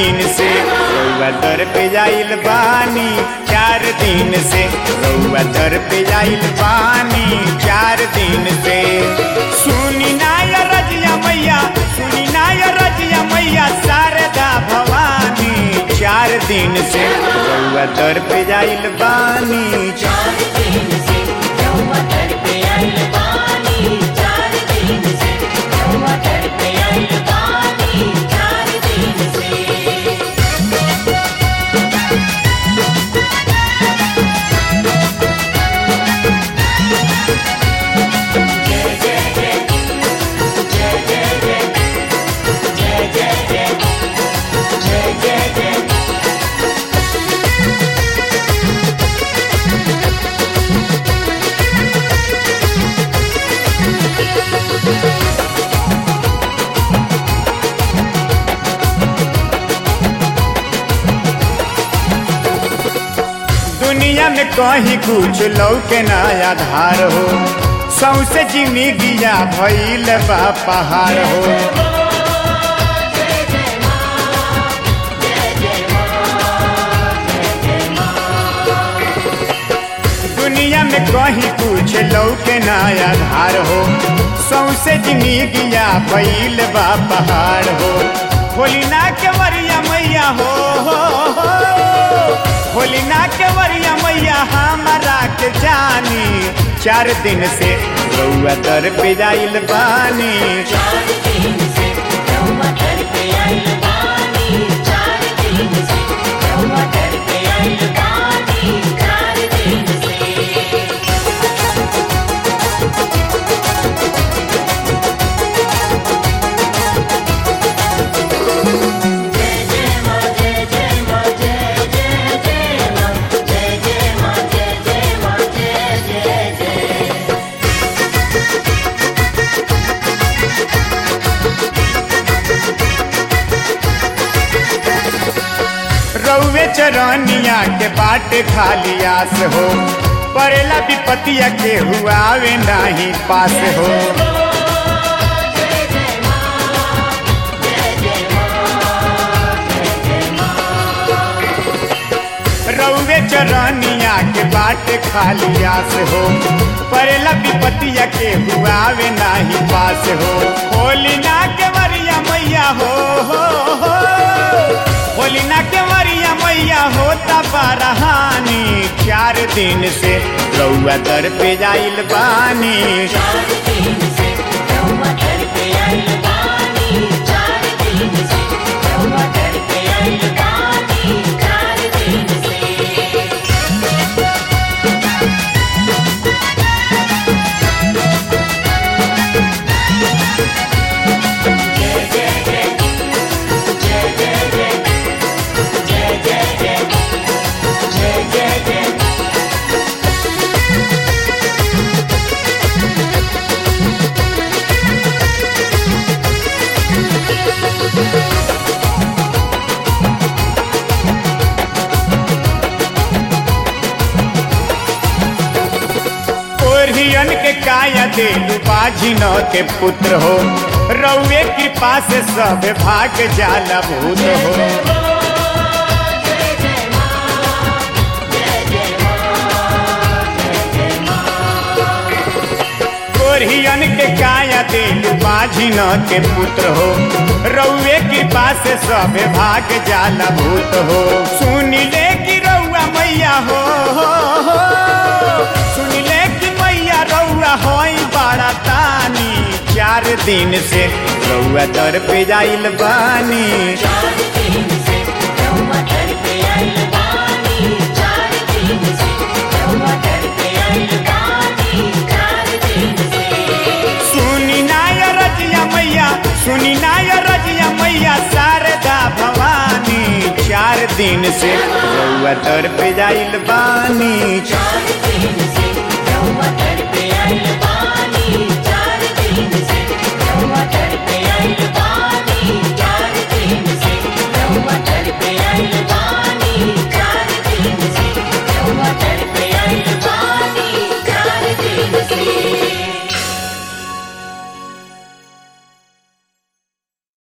दिन से रउआ दर पे जाइल बानी चार दिन से रउआ दर पे जाइल बानी चार दिन से सुनी ना या रजिया मैया सुनी ना या रजिया मैया शारदा भवानी चार दिन से रउआ दर पे जाइल बानी चार दिन से रउआ दर पे आइल बानी चार दिन से रउआ दर पे आइल बानी चार दिन से दुनिया में कहीं कुछ लौके ना आधार हो सौसे जिंदगिया भइल बा पहाड़ हो दुनिया में कहीं कुछ लौके ना आधार हो सौसे जिंदगिया भइल बा पहाड़ हो होलिना के वरिया मैया हो, हो, हो। होलिना के वरिया मैया हमारा के जानी चार दिन से रउआ दर पे जाइल बानी चार दिन से रउआ दर पे आइल बानी चार दिन से रउआ दर पे आइल बानी चार दिन से रउए चरनिया के बाटे खाली आस हो परेला विपतिया के हुआ आवे नाही पास हो रउए चरनिया के बाटे खाली आस हो परेला विपतिया के हुआ आवे नाही पास हो होलिना के वरिया मैया हो, हो, हो। होलिना के वरिया मैया होता बारहानी चार दिन से रउआ दर पे जाइल बानी चार दिन से रउआ दर पे आइल बानी चार दिन से रउआ दर पे आइल बानी चार दिन से ओरियन के काया देलू बाजिन के पुत्र हो रउए कृपा से सब भाग जाला भूत हो ओरियन के काया देलू बाजिन के पुत्र हो रउए कृपा से सब भाग जाला भूत हो सुन ले कि रउआ मैया हो, हो, हो। सुन ले कि मैया रउआ होई बड़ा तानी चार दिन से रउआ दर पे जाइल बानी चार दिन से रउआ दर पे आइल बानी चार दिन से रउआ दर पे आइल बानी चार दिन से सुनी नाय रजिया मैया सुनी नाय रजिया मैया शारदा भवानी चार दिन से रउआ दर पे जाइल बानी चार दिन से रउआ दर